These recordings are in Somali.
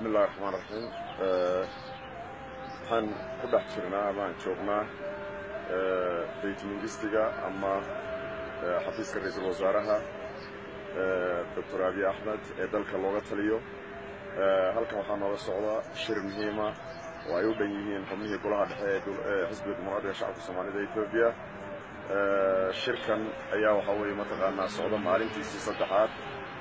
bismi illahi raxmaan raxiim waxaan ku dhex jirnaa amaan joognaa baytmingistiga ama xafiiska ra-iisul wasaaraha doctor abiy axmed ee dalka looga taliyo halkan waxaa nooga socda shir muhiima oo ay u dhan yihiin xubnihii golaha dhexe ee xisbiga dimuqraadiga shacabka soomaalida etoobiya shirkan ayaa waxaa weeye mataqaanaa socda maalintiisii saddexaad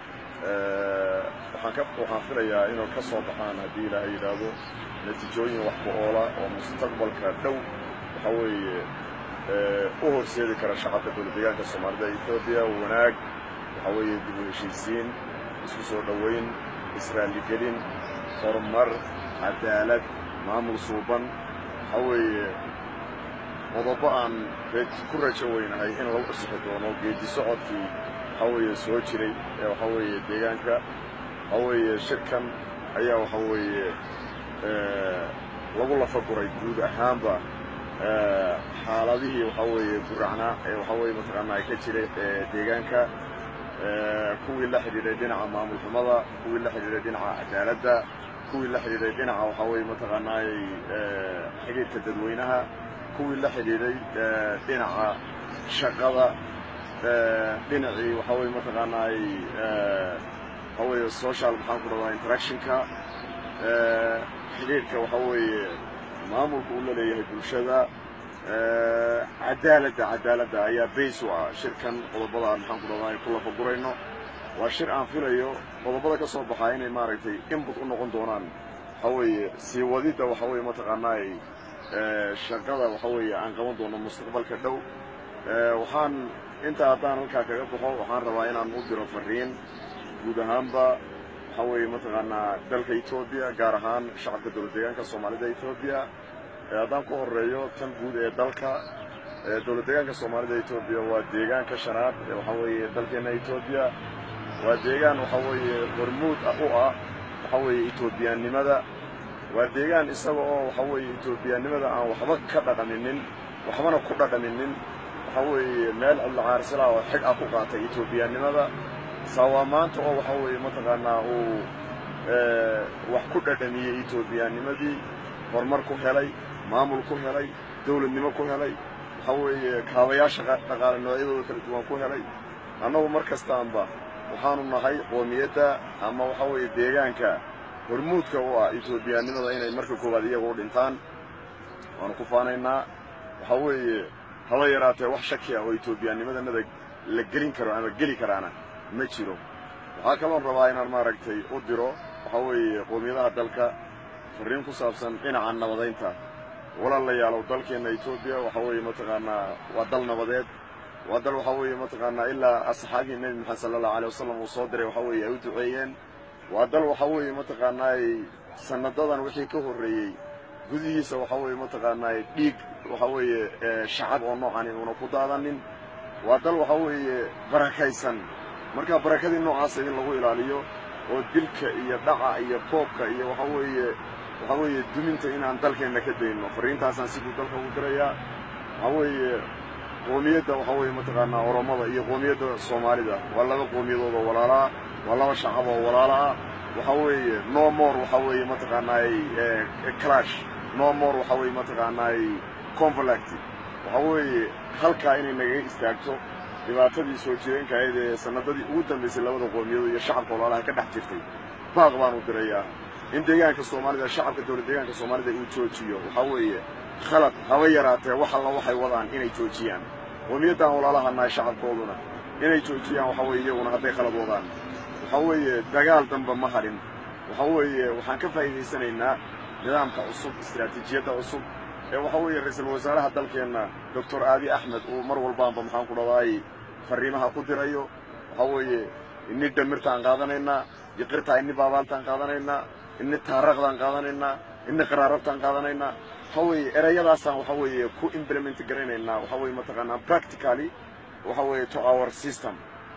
waxaan filayaa inuu ka soo baxaan haddii ilaahay yidhaahdo natiijooyin wax ku oola oo mustaqbalka dhow waxaa weeye u horseedi kara shacabka dowlad deegaanka soomaalida etoobiya wanaag waxaa weeye dib u heshiisiin isku soo dhoweyn israaligelin horumar cadaalad maamul suuban waxaa weeye qodobo aan ku rajo weynahay in lagu cusixi doono geedi socodkii waxaa weeye soo jiray ee waxaa weeye deegaanka waxaa weeye shirkan ayaa waxaa weeye lagu lafaguray guud ahaanba xaaladihii waxaa weeye guracnaa ee waxaa weeye mataqaanaa ay ka jiray deegaanka kuwii la xidhiidhay dhinaca maamul xumada kuwii la xidhiidhay dhinaca cadaaladda kuwii la xidhiidhay dhinaca waxaa weeye mataqaanaa xidhiidhka dadweynaha kuwii la xidhiidhay dhinaca shaqada dhinacii waxaa weeye mataqaanaa waxaa weeye social maxaan ku dhadaa interactionka xidhiidhka waxaa weeye maamulka uu la leeyahay bulshada cadaaladda cadaaladda ayaa bays u ah shirkan qodobada aan maxaan ku dhadaa ku lafagurayno waa shir aan filayo qodobada ka soo baxaa inay maaragtay input u noqon doonaan waxaa weeye sii wadidda waxaa weeye mataqaanaa shaqada waxaa weeye aan qaban doono mustaqbalka dhow waxaan intaa haddaan halkaa kaga baxo waxaan rabaa inaan u diro fariin guud ahaanba waxaa weeye mataqaanaa dalka etoobiya gaar ahaan shacabka dowlad deegaanka soomaalida etoobiya haddaan ku horeeyo tan guud ee dalka dowlad deegaanka soomaalida etoobiya waa deegaanka shanaad ee waxaa weeye dalkeenna etoobiya waa deegaan waxaa weeye hormuud u ah waxaa weeye etoobiyaannimada waa deegaan isaga oo waxaa weeye etoobiyaannimada aan waxba ka dhaqaminin waxbana ku dhaqaminin waxaa weeye meel cidlacaarsila oo xig ah ku qaatay etoobiyaannimada saawaa maanta oo waxaa weeye mataqaanaa uu wax ku dhadhamiyey etoobiyaannimadii horumar ku helay maamul ku helay dowladnimo ku helay waxaa weeye kaabayaasha dhaqaale noocyadooda kala duwan ku helay annagu mar kastaanba waxaanu nahay qoomiyadda ama waxaa weeye deegaanka hormuudka u ah etoobiyaannimada inay marka koowaad iyaga u dhintaan waanu ku faanaynaa waxaa weeye haba yaraatee wax shaki ah oo etoobiyaannimadanada la gelin karo ama geli karaana ma jiro waxaa kaloon rabaa inaan maaragtay u diro waxaa weeye qoomiyadaha dalka farriin ku saabsan dhinaca nabadaynta walaalayaalow dalkeenna etoobiya waxaa weeye mataqaanaa waa dal nabadeed waa dal waxaa weeye mataqaanaa ilaa asxaabihii nebi maxamed sala allahu alay wasalam uu soo diray waxaa weeye ay u duceeyeen waa dal waxaa weeye mataqaanaay sanadadan wixii ka horreeyey gudihiisa waxaa weeye mataqaanaay dhiig waxaa weeye shacab oo noocani uuna ku daadanin waa dal waxaa weeye barakaysan markaa barakadii noocaasa in lagu ilaaliyo oo dilka iyo dhaca iyo boobka iyo waxaa weeye waxaa weeye duminta inaan dalkeenna ka dayno farriintaasaan siduu dalka ugu dirayaa waxaa weeye qoomiyadda waxaa weeye mataqaanaa oromada iyo qoomiyadda soomaalida waa laba qoomiyadood oo walaalaa waa laba shacab oo walaala ah waxaa weeye no more waxaa weeye mataqaanaay clash no more waxaa weeye mataqaanaay conflict waxaa weeye halkaa inay nagaga istaagto dhibaatadii soo jireenka ahayd ee sanadadii ugu dambaysay labada qoomiyadood iyo shacabka walaalaha ka dhex jirtay baaq baan u dirayaa in deegaanka soomaalida shacabka dowlad deegaanka soomaalida uu joojiyo waxaa weeye khalad haba yaraatee wax alla waxay wadaan inay joojiyaan qoomiyaddaan walaalaha nahay shacabkooduna inay joojiyaan waxaa weeye iyaguna hadday khalad wadaan waxaa weeye dagaal damba ma hadhin waxaa weeye waxaan ka faa'iidaysanaynaa nidaamka cusub istiraatiijiyadda cusub ee waxaa weeye ra-iisul wasaaraha dalkeenna doctor aabi axmed uu mar walbaanba maxaan ku dhadaay farriimaha ku dirayo waxaa weeye ini dhamirtaan qaadanaynaa yiqirtaa ini baabaaltaan qaadanaynaa ini taaraqdaan qaadanaynaa ini qaraarabtaan qaadanaynaa waxaa weeye erayadaasaan waxaa weeye ku implement garaynaynaa waxaa weeye mataqaanaa practically waxaa weeye to our system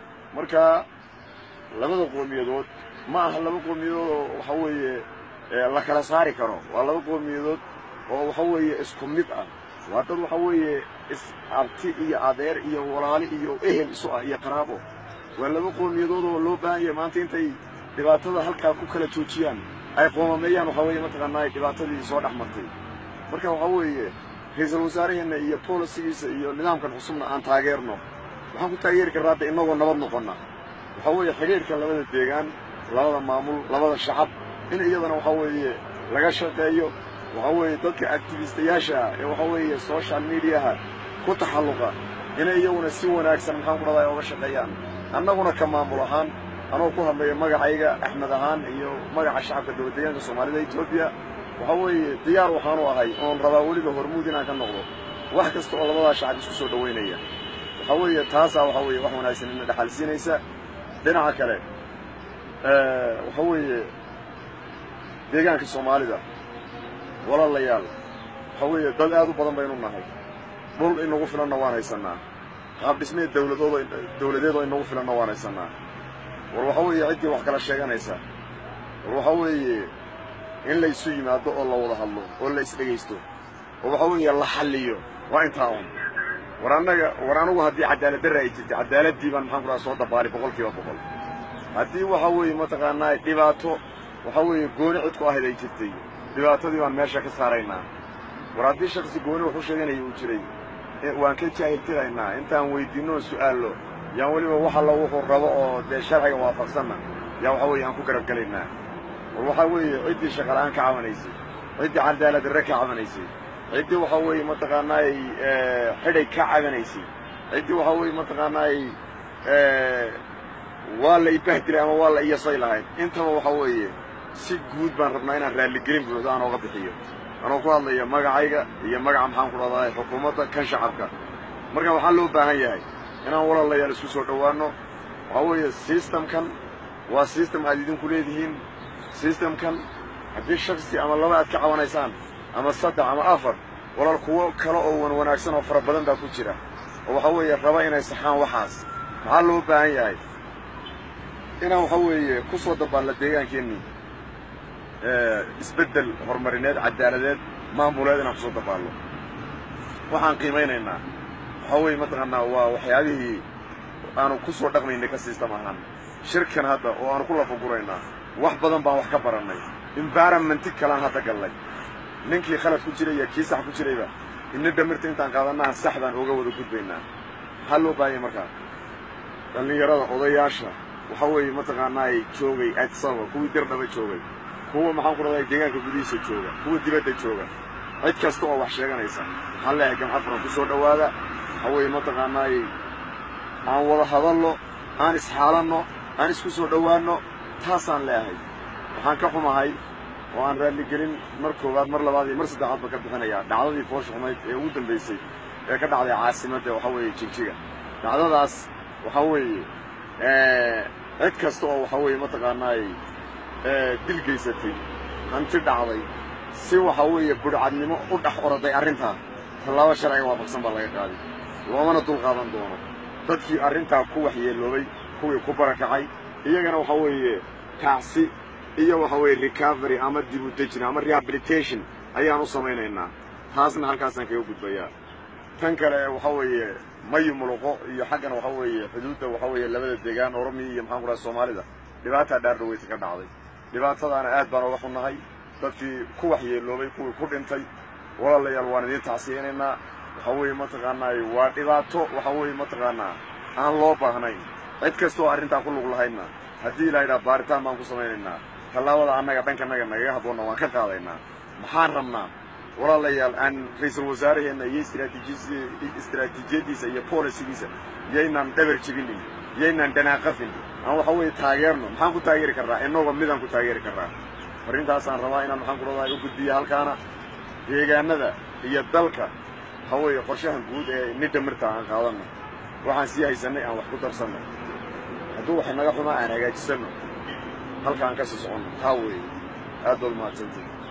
marka labada qoomiyadood ma aha laba qoomiyadood oo waxaa weeye la kala saari karo waa laba qoomiyadood oo waxa weeye isku mid ah waa dad waxa weeye is abti iyo adeer iyo walaali iyo ehel isu ah iyo qaraabo waa laba qoomiyadood oo loo baahan yahay maanta intay dhibaatada halkaa ku kala joojiyaan ay qoomameeyaan waxa weeye mataqaanaa dhibaatadii soo dhex martay marka waxa weeye ra-iisul wasaaraheenna iyo bolisigiisa iyo nidaamkan cusubna aan taageerno waxaan ku taageeri karraa hadda innagoo nabad noqonna waxa weeye xidhiirka labada deegaan labada maamul labada shacab in iyadana waxa weeye laga shaqeeyo waxa weeye dadka activistayaasha ah ee waxa weeye social mediaha ku taxalluqa inay iyaguna si wanaagsan maxaan ku dhahdaa oga shaqeeyaan annaguna ka maamul ahaan anoo ku hadlaya magacayga axmed ahaan iyo magaca shacabka dowladdeegaanka soomaalida etoobiya waxa weeye diyaar waxaanu ahay oon rabaa weliba hormuud inaan ka noqdo wax kasta oo labadaa shacab isku soo dhowaynaya waxa weeye taasaa waxa weeye wax wanaagsan ina dhexalsiinaysa dhinaca kale waxa weeye deegaanka soomaalida walaalayaal waxa weeye dad aad u badan baynu nahay dhul inagu filanna waan haysannaa qaab dhismeed dawladooda dawladeed oo inagu filanna waan haysannaa war waxa weeye ciddii wax kala sheeganaysa war waxa weeye in la isu yimaado oo la wada hadlo oo la isdhegaysto oo waxa weeye la xalliyo waa intaa un war annaga war anugu haddii cadaalad darra ay jirtay cadaaladdii baan maxaan ku dhaha soo dabaali boqol kiiba boqol haddii waxa weeye mataqaanaa dhibaato waxa weeye gooni cid ku ahayd ay jirtay dhibaatadii baan meesha ka saaraynaa war haddii shaksi gooni wax u sheeganaya uu jiray waan ka jaahiltiraynaa intaan weydiinno oo su'aallo yaan weliba wax alla wuxuu rabo oo dee sharciga waafaqsanna yaa waxa weeye aan ku garab gelaynaa war waxaa weeye ciddii shaqala'aan ka cabanaysay ciddii cadaalad darre ka cabanaysay ciddii waxa weeye mataqaanaay xidhay ka cabanaysay ciddii waxa weeye mataqaanaay waa la ibahdilay ama waa la iyasay lahayd intaba waxa weeye si guud baan rabnaa inaan raalligelin buuxdo aan ooga bixiyo anoo ku hadlaya magacayga iyo magaca maxaan ku dhahdaa xukuumadda kan shacabka marka waxaa loo baahan yahay inaan walaalayaal isku soo dhowaanno waxaa weeye sistamkan waa sistem aad idinku leedihiin sistamkan haddii shaksi ama laba aad ka cabanaysaan ama saddex ama afar walaal kuwo kale oo wan wanaagsan oo fara badan baa ku jira oo waxa weeye raba inay saxaan waxaas maxaa loo baahan yahay inaan waxa weeye ku soo dabaalno deegaankeenni isbeddel horumarineed cadaaladeed maamuleed inaan kusoo dabaalno waxaan qiimaynaynaa waxaa weeye mataqaanaa waa waxyaabihii aanu ku soo dhaqmaynay ka siistam ahaan shirkan hadda oo aanu ku lafaguraynaa wax badan baan wax ka barannay environmenti kalaan hadda gallay ninkii khalad ku jiray iyo kii sax ku jirayba ina dhamirta intaan qaadannaha sax baan ooga wada gudbaynaa maxaa loo baahanya markaa dhallinyarada odayaasha waxa weeye mataqaanaay joogay adsaba kuwii dirdhaba joogay kuwa maxaan ku dhahday deegaanka gudihiisa jooga kuwa dibadda jooga cid kasta oo wax sheeganaysa waxaan leeyahay gamca furan ku soo dhowaada waxa weeye mataqaanaay aan wada hadalno aan isxaalanno aan isku soo dhowaanno taasaan leeyahay waxaan ka xumahay oo aan raalligelin mar koowaad mar labaad iyo mar saddexaad ba ka bixinayaa dhacdadii foosha xumayd ee ugu dambaysay ee ka dhacday caasimadda waxa weeye jigjiga dhacdadaas waxa weeye cid kasta oo waxa weeye mataqaanaay dil geysatay hanti dhacday si waxa weeye budhcadnimo u dhex oroday arrintaa tallaabo sharciga waafaqsan baa laga qaaday loomana dul qaadan doono dadkii arrintaa ku waxyeeloobay kuwii ku barakacay iyagana waxa weeye tacsi iyo waxa weeye recovery ama dib u dejin ama rehabilitation ayaan u samaynaynaa taasna halkaasaan kaga gudbayaa tan kale waxa weeye mayu muluqo iyo xaggana waxa weeye xuduudda waxa weeye labada deegaan oromiya iyo maxaan ku dhahay soomaalida dhibaataa dhaardhaweyta ka dhacday dhibaatadaana aad baan oga xunnahay dadkii ku waxyeeloobay kuwii ku dhintay walaalayaal waan idiin tacsiyeynaynaa waxa weeye mataqaanaay waa dhibaato waxa weeye mataqaanaa aan loo baahnayn cid kasta oo arrintaa ku lug lahaydna haddii la yidhaha baaritaan baan ku samaynaynaa tallaabada annaga dhankanaga nagaga habboonna waan ka qaadaynaa maxaan rabnaa walaalayaal aan ra-iisul wasaaraheenna iyo istiraatiijiyaddiisa iyo bolisigiisa yaynaan dhabar jebinin yaynaan dhanaaqafin aan waxa weeye taageerno maxaan ku taageeri karraa innagoo midaan ku taageeri karraa arrintaasaan rabaa inaan maxaan ku dhahdaa u gudbiya halkaana deegaanada iyo dalka waxa weeye qorshahan guud ee nidha mirta aan qaadanno waxaan sii haysannay aan wax ku darsanno hadduu wax naga xumaa aan hagaajisanno halka aan ka sii soconno taa weeye aad baad umahadsantii